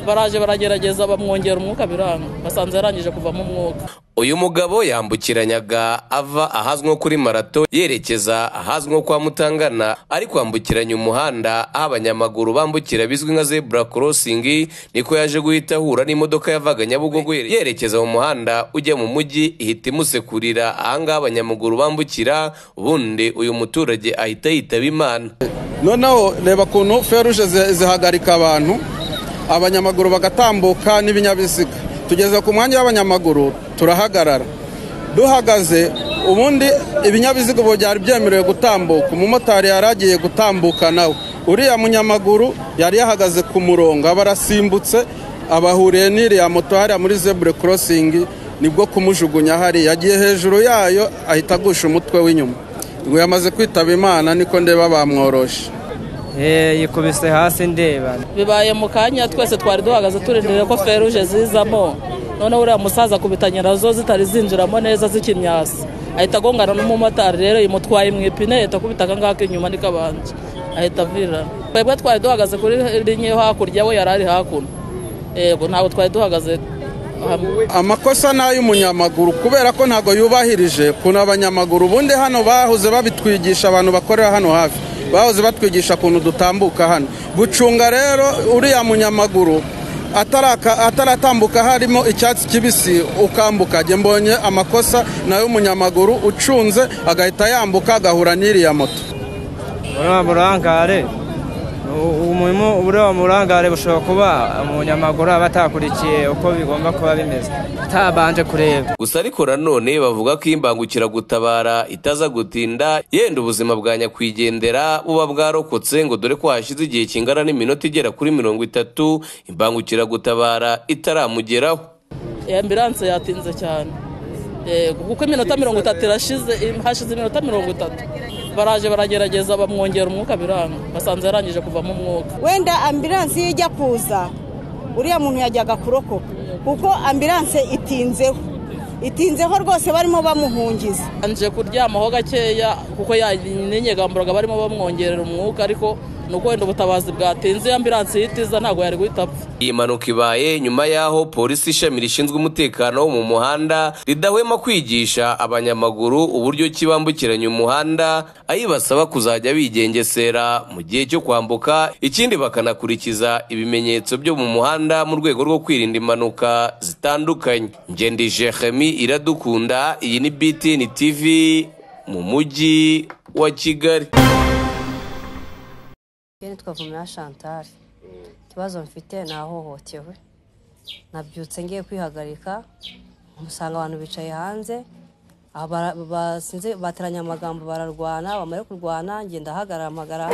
baraje baragerageza bamwongera umwuka biranga basanze yarangije kuvamo umwuka uyu mugabo yambukiranyaga ava ahazwi nko kuri marato yerekeza ahazwi nko kwa mutangana ari kwambukiranya umuhanda aho abanyamaguru bambukira bizwi nka zebura korosingi niko yaje guhita ahura n'imodoka yavaga nyabugogo yerekeza mu muhanda ujya mu mujyi ihita imusekurira ahangaha abanyamaguru bambukira ubundi uyu muturage ahita yitaba imana noneho reba ukuntu feruje zihagarika abantu abanyamaguru bagatambuka n'ibinyabiziga tugeze ku mwanya w'abanyamaguru turahagarara duhagaze ubundi ibinyabiziga ubu byari byemerewe gutambuka umumotari yari agiye gutambuka nawe uriya munyamaguru yari yahagaze ku murongo aba arasimbutse abahuriye n'iriya moto hariya muri zebure korosingi nibwo kumujugunya hariya yagiye hejuru yayo ahita agusha umutwe w'inyuma ngo yamaze kwitaba imana niko ndeba bamworoshe yikubise hasi ndeba bibaye mu kanya twese twari duhagaze turindiriye ko feruje zizamo noneho uriya musaza akubita nyirazo zitari zinjiramo neza z'ikimyasi ahita agongana n'umumotari rero yimutwaye mu ipine ahita akubita akangaka inyuma niko abanje ahita avira twebwe twari duhagaze kuri linye yo hakurya we yari ari hakuno yego ntabwo twari duhagaze amakosa ni ay'umunyamaguru kubera ko ntabwo yubahirije kuntu abanyamaguru ubundi hano bahoze babitwigisha abantu bakorera hano hafi bahoze batwigisha ukuntu dutambuka hano gucunga rero uriya munyamaguru ataratambuka harimo icyatsi kibisi ukambuka njye mbonye amakosa ni ay'umunyamaguru ucunze agahita yambuka agahura n'iriya moto uriya burangare uriya burangare bushobora kuba umunyamaguru aba atakurikiye uko bigomba kuba bimeze atabanje kureba gusa ariko nanone bavuga ko imbangukira gutabara itaza gutinda yenda ubuzima bwa nyakwigendera buba bwarokotse ngo dore ko hashize igihe kingana n'iminota igera kuri mirongo itatu imbangukira gutabara itaramugeraho ambiranse yatinze cyane kuko iminota mirongo itatu irashize hashize iminota mirongo itatu baraje baragerageza bamwongera umwuka biranga basanze yarangije kuvamo umwuka wenda ambiranse iyo ijya kuza uriya muntu yajyaga kurokoka kuko ambiranse itinzeho itinzeho rwose barimo bamuhungiza anje kuryamaho gakeya kuko yanyegamburaga barimo bamwongerera umwuka ariko nuko wenda ubutabazi bwatinze ambiranse yitiza ntabwo yari guhita apfa iyi mpanuka ibaye nyuma y'aho polisi ishami rishinzwe umutekano wo mu muhanda ridahwema kwigisha abanyamaguru uburyo ki bambukiranya umuhanda ayibasaba kuzajya bigengesera mu gihe cyo kwambuka ikindi bakanakurikiza ibimenyetso byo mu muhanda mu rwego rwo kwirinda impanuka zitandukanye ngendi jeremi iradukunda iyi ni btn tv mu mujyi wa kigali nitwa vumera chantal ikibazo mfite nahohotewe nabyutse ngiye kwihagarika umusanga abantu bicaye hanze bateranye amagambo bararwana bamara kurwana ngenda ahagarara amagara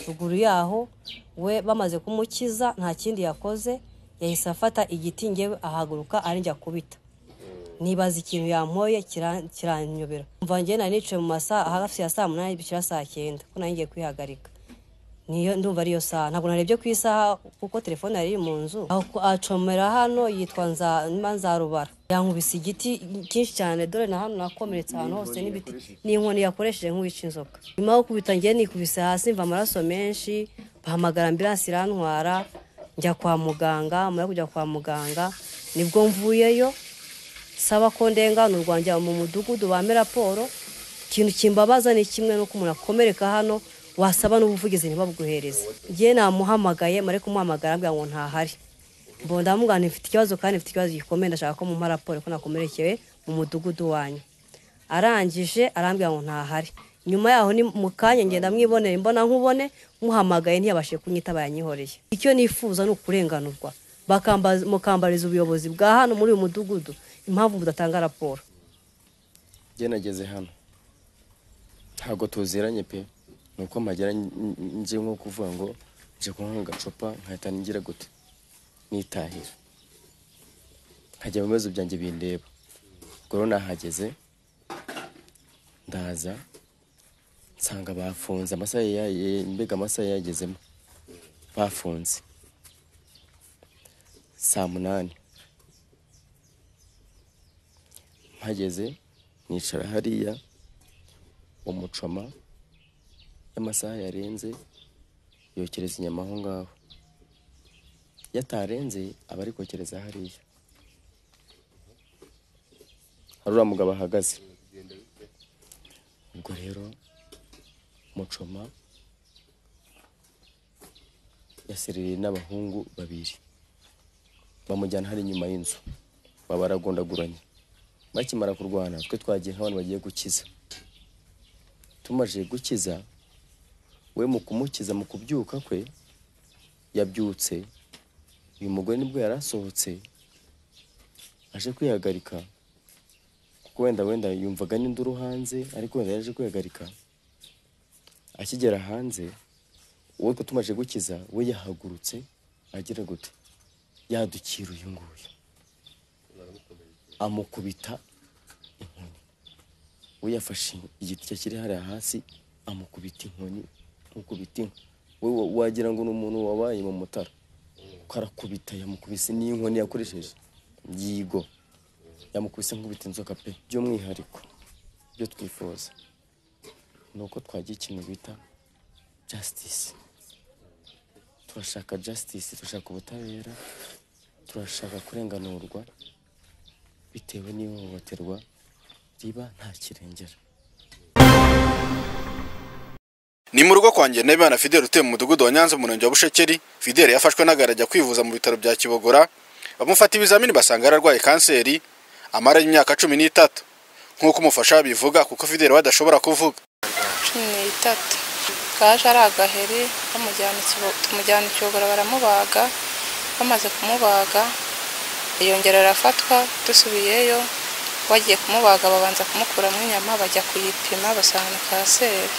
ruguru yaho we bamaze kumukiza nta kindi yakoze yahise afata igiti ngewe ahaguruka ari njya kubita nibaza ikintu yampoye kiranyobera mvange nari nicaye mu masaha hafi ya saa munani bishyira saa cyenda ko nari ngiye kwihagarika niyo ndumva ariyo saha ntabwo narebye ku isaha kuko telefone yari iri mu nzu acomera hano yitwa nza rubara yankubise igiti cyinshi cyane dore na hano nakomeretse ahantu hose n'ibiti n'inkoni yakoresheje nk'uwica inzoka nyuma yo kubita ngiye nikubise hasi mva amaraso menshi bahamagara ambiransi irantwara njya kwa muganga nyuma kujya kwa muganga nibwo mvuyeyo saba ko ndenganurwa rwanjya mu mudugudu bame raporo ikintu kimbabaza ni kimwe n'uko umuntu akomereka hano wasaba n'ubuvugizi ntibabuguhereze ngewe namuhamagaye mare kumuhamagara ambwira ngo ntahari mbonda ndamubwira mfite ikibazo kandi mfite ikibazo gikomeye ndashaka ko mumpa raporo ko nakomerekewe mu mudugudu wanyu arangije arambwira ngo ntahari nyuma yaho ni mu kanya ngenda mwibonera imbona nkubone muhamagaye ntiyabashije kunyitaba yanyihoreye icyo nifuza ni ukurenganurwa mukambariza ubuyobozi bwa hano muri uyu mudugudu impamvu mudatanga raporo nageze hano ntabwo tuziranye pe nuko mpagera njye nko kuvuga ngo njye kunywa agacupa nkahita ngira gute nitahira nkajya mu bibazo byanjye bindeba ubwo rero nahageze ndaza nsanga bafunze amasaha mbega amasaha yagezemo bafunze saa munani mpageze nicara hariya umucoma amasaha yarenze yokereza inyama aho ngaho iyo atarenze aba ari kokereza hariya hari uriya mugabo ahagaze ubwo rero mucoma yaserereye n'abahungu babiri bamujyana hari inyuma y'inzu baba baragondaguranye bakimara kurwana twe twagiye nk'abantu bagiye gukiza tumaze gukiza we mu kumukiza mu kubyuka kwe yabyutse uyu mugore nibwo yari asohotse aje kwihagarika kuko wenda wenda yumvaga n'induru hanze ariko wenda yaje kwihagarika akigera hanze uwo twe tumaze gukiza we yahagurutse agira gute yadukira uyu nguyu amukubita inkoni we yafashe igiti cye kiri hariya hasi amukubita inkoni amukubita inka we wa- wagira ngo ni umuntu wabaye mu mutara kuko arakubita yamukubise n'inkoni yakoresheje yigo yamukubise nkubita inzoka pe by'umwihariko byo twifuza ni uko twagira ikintu bita justice turashaka justice turashaka ubutabera turashaka kurenganurwa bitewe n'ihohoterwa riba nta kirengera ni mu rugo kwanjye Nabimana Fidele utuye mu mudugudu wa Nyanza mu murenge wa Bushekeri Fidele yafashwe n'agarajya kwivuza mu bitaro bya Kibogora bamufata ibizamini basanga yararwaye kanseri amaranye imyaka cumi n'itatu nk'uko umufasha we abivuga kuko Fidele we adashobora kuvuga cumi n'itatu kaje ari agaheri bamujyana ikibo- tumujyana ikibogora baramubaga bamaze kumubaga yongera arafatwa dusubiyeyo bagiye kumubaga babanza kumukuramo inyama bajya kuyipima basanga ni kanseri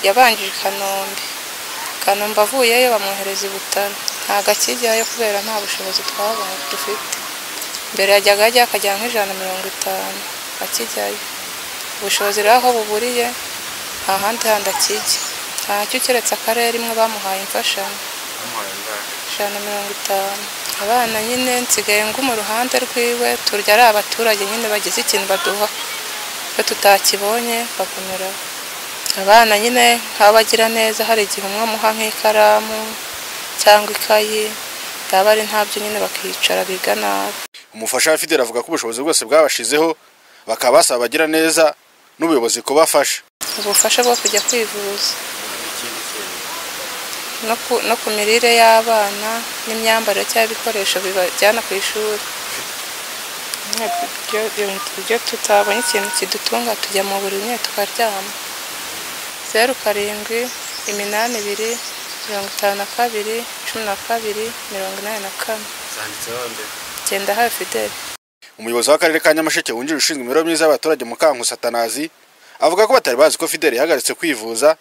yabanjije i kanombe kanombe avuyeyo bamwohereza i butaro ntabwo akijyayo kubera nta bushobozi twabonye dufite mbere yajyaga ajya akajya nk'ijana na mirongo itanu akijyayo ubushobozi rero aho buburiye nta handi handi akijya ntacyo keretse akarere imwe bamuhaye imfashanyo ijana na mirongo itanu abana nyine nsigaye nguma uruhande rwiwe turya ari abaturage nyine bagize ikintu baduha iyo tutakibonye bagumiraho abana nyine nk'abagira neza hari igihe umwe amuha nk'ikaramu cyangwa ikayi yaba ari ntabyo nyine bakicara biga nabi umufasha we Fidele avuga ko ubushobozi bwose bwabashizeho bakaba basaba abagira neza n'ubuyobozi kubafasha ubufasha bwo kujya kwivuza no ku- no ku mirire y'abana n'imyambarire cyangwa ibikoresho bibajyana ku ishuri Nyine ibyo- ibyo- ibyo tutabonye ikintu kidutunga tujya mu buriri nyine tukaryama zeru karindwi iminani ibiri mirongo itanu na kabiri cumi na kabiri mirongo inani na kane genda hafi fideli umuyobozi w'akarere ka Nyamasheke wungirije ushinzwe imibereho myiza y'abaturage mu kanku Satanazi avuga ko batari bazi ko Fidele yahagaritse kwivuza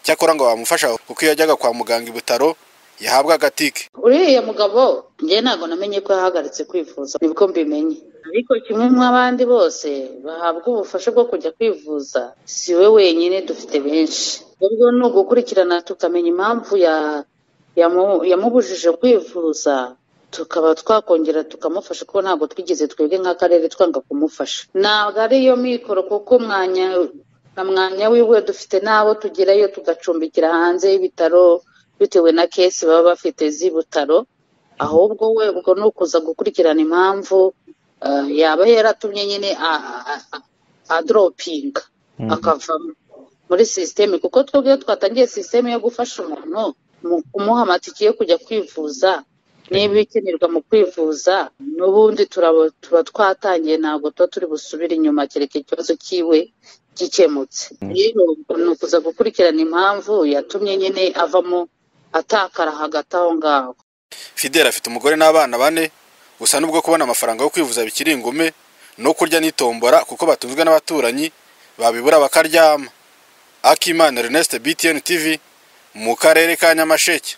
cyakora ngo bamufasha kuko iyo yajyaga kwa muganga i Butaro yahabwaga tike uriya mugabo njye ntabwo namenye ko yahagaritse kwivuza nibwo mbimenye ariko kimwe nk'abandi bose bahabwa ubufasha bwo kujya kwivuza si we wenyine dufite benshi ubwo ni ugukurikirana tukamenya impamvu ya- yamu- yamubujije kwivuza tukaba twakongera tukamufasha kuko ntabwo twigeze twebwe nk'akarere twanga kumufasha ntabwo ariyo mikoro kuko umwanya na mwanya wiwe dufite n'abo tugerayo tugacumbikira hanze y'ibitaro bitewe na kesi baba bafite z'ibutaro ahubwo we ubwo ni ukuza gukurikirana impamvu eh, yaba yaratumye nyine a- a- a- a- adoropinga akavamo muri sisiteme kuko twebwe iyo twatangiye sisiteme yo gufasha umuntu mu kumuha amatike yo kujya kwivuza n'ibikenerwa mu kwivuza n'ubundi turaba- tuba twatangiye ntabwo tuba turi busubire inyuma kereka ikibazo cyiwe gikemutse rero ni ukuza gukurikirana impamvu yatumye nyine avamo atakara hagati aho ngaho Fidele afite umugore n'abana bane gusa nubwo kubona amafaranga yo kwivuza bikiri ingume no kurya n'itombora kuko batunzwe n'abaturanyi babibura bakaryama Akimana Ernest BTN TV mu karere ka Nyamasheke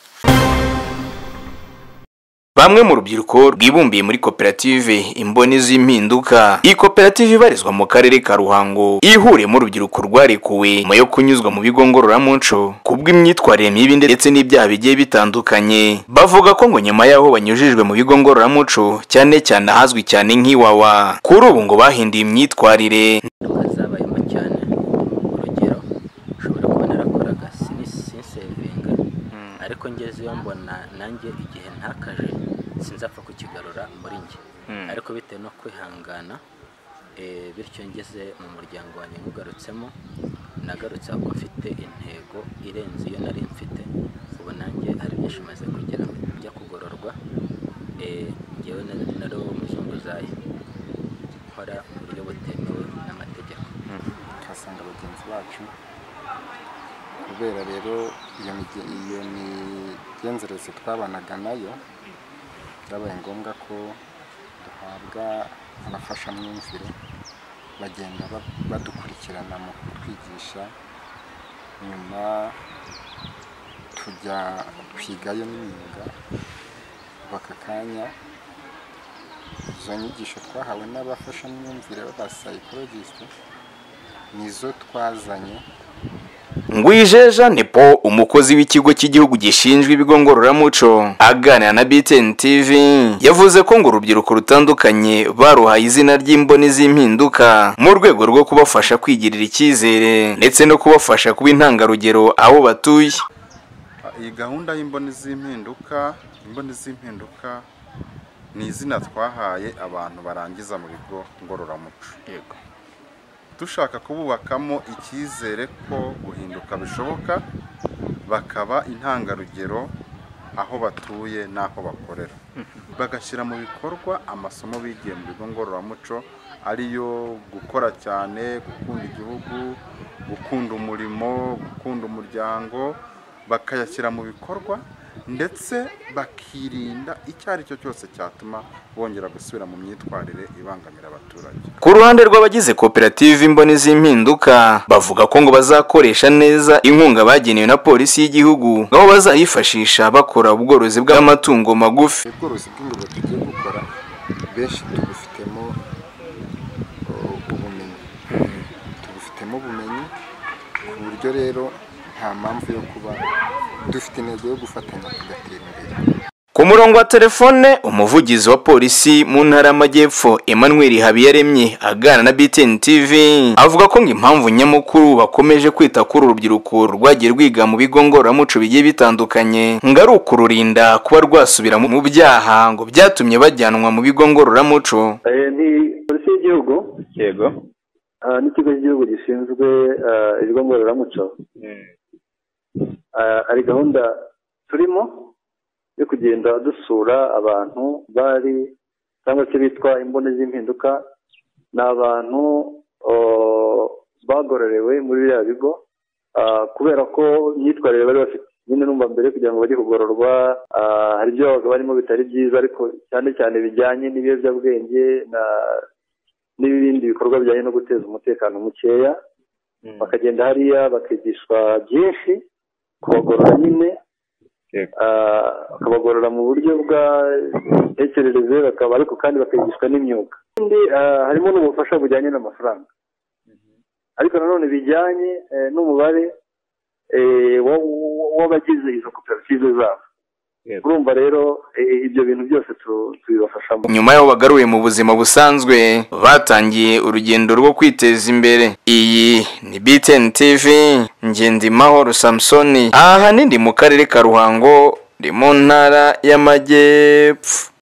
Bamwe mu rubyiruko rwibumbiye muri koperative Imboni z'impinduka. Iyi koperative ibarizwa mu karere ka Ruhango ihuriyemo urubyiruko rwarekuwe nyuma yo kunyuzwa mu bigo ngororamuco kubw'imyitwarire mibi ndetse n'ibyaha bigiye bitandukanye. Bavuga ko ngo nyuma y'aho banyujijwe mu bigo ngororamuco cyane cyane ahazwi cyane nk'iwawa kuri ubu ngo bahinduye imyitwarire ingaruka zabayemo cyane urugero ushobora kubona arakoraga sinisisevinga ariko ngezeyo mbona nanjye igihe ntakaje sinzapfa kukigarura muri njye Mm. ariko bitewe no kwihangana eh, bityo ngeze mu muryango wanjye nywugarutsemo nagarutse aho mfite intego irenze iyo nari mfite ubu nanjye hari byinshi maze kugera njya kugororwa eh, ngewe na- nari uwo muzunguzayi nkora mu buryo butemewe n'amategeko ukahasanga bagenzi bacu kubera rero iyo mige- iyo migenzereze twabanaga nayo byabaye ngombwa ko duhabwa abafashamyumvire bagenda ba- badukurikirana mu kutwigisha nyuma tujya twigayo n'imyuga kuva aka kanya izo nyigisho twahawe n'abafashamyumvire b'abasayikologisite nizo twazanye ngwijeja nepo umukozi w'ikigo cy'igihugu gishinzwe ibigo ngororamuco aganira na btn tv yavuze ko ngo urubyiruko rutandukanye baruhaye izina ry'imboni z'impinduka mu rwego rwo kubafasha kwigirira icyizere ndetse no kubafasha kuba intangarugero aho batuye iyi gahunda y'imboni z'impinduka imboni z'impinduka ni izina twahaye abantu barangiza mu bigo ngororamuco dushaka kububakamo icyizere ko guhinduka bishoboka bakaba intangarugero aho batuye n'aho bakorera bagashyira mu bikorwa amasomo bigiye mu bigo ngororamuco ariyo gukora cyane gukunda igihugu gukunda umurimo gukunda umuryango bakayashyira mu bikorwa ndetse bakirinda icyo ari cyo cyose cyatuma bongera gusubira mu myitwarire ibangamira abaturage ku ruhande rw'abagize koperative imboni z'impinduka bavuga ko ngo bazakoresha neza inkunga bagenewe na polisi y'igihugu aho bazayifashisha bakora ubworozi bw'amatungo magufi ubworozi bw'ingurube tugiye gukora benshi tubufitemo uh, ubumenyi tubufitemo ubumenyi ku buryo rero nta mpamvu yo kuba dufite intego yo gufatanya tugatera imbere ku murongo wa telefone umuvugizi wa polisi mu ntara y'amajyepfo emmanuel habiyaremye aganira na btn tv avuga ko ngo impamvu nyamukuru bakomeje kwita kuri uru rubyiruko rwagiye rwiga mu bigo ngororamuco bigiye bitandukanye ngo ari ukururinda kuba rwasubira mu- mu byaha ngo byatumye bajyanwa mu bigo ngororamuco Eh, ni polisi y'igihugu yego n'ikigo cy'igihugu gishinzwe eh, ibigo ngororamuco Eh, hari gahunda turimo yo kugenda dusura abantu bari cyangwa se bitwa imboni z'impinduka ni abantu oh, bagororewe muri biriya bigo Ah, kubera ko imyitwarire bari bafite nyine numva mbere kugira ngo bajye kugororwa ah, hari ibyo babaga barimo bitari byiza ariko cyane cyane bijyanye n'ibiyobyabwenge na n'ibindi bikorwa bijyanye no guteza umutekano mukeya bakagenda hariya bakigishwa byinshi kubagorora nyine Ah, bakabagorora mu buryo bwa tekerereze bakaba ariko kandi bakigishwa n'imyuga Ikindi, ah, harimo n'ubufasha bujyanye n'amafaranga ariko nanone bijyanye eh, n'umubare eh, wa- wa- w'abagize izo koperative zabo urumva rero eh, ibyo bintu byose tu- tubibafashamo nyuma y'aho bagaruye mu buzima busanzwe batangiye urugendo rwo kwiteza imbere iyi ni btn tv ngendimahoro samusoni aha hanini mu karere ka ruhango ni mu ntara y'amajyepfo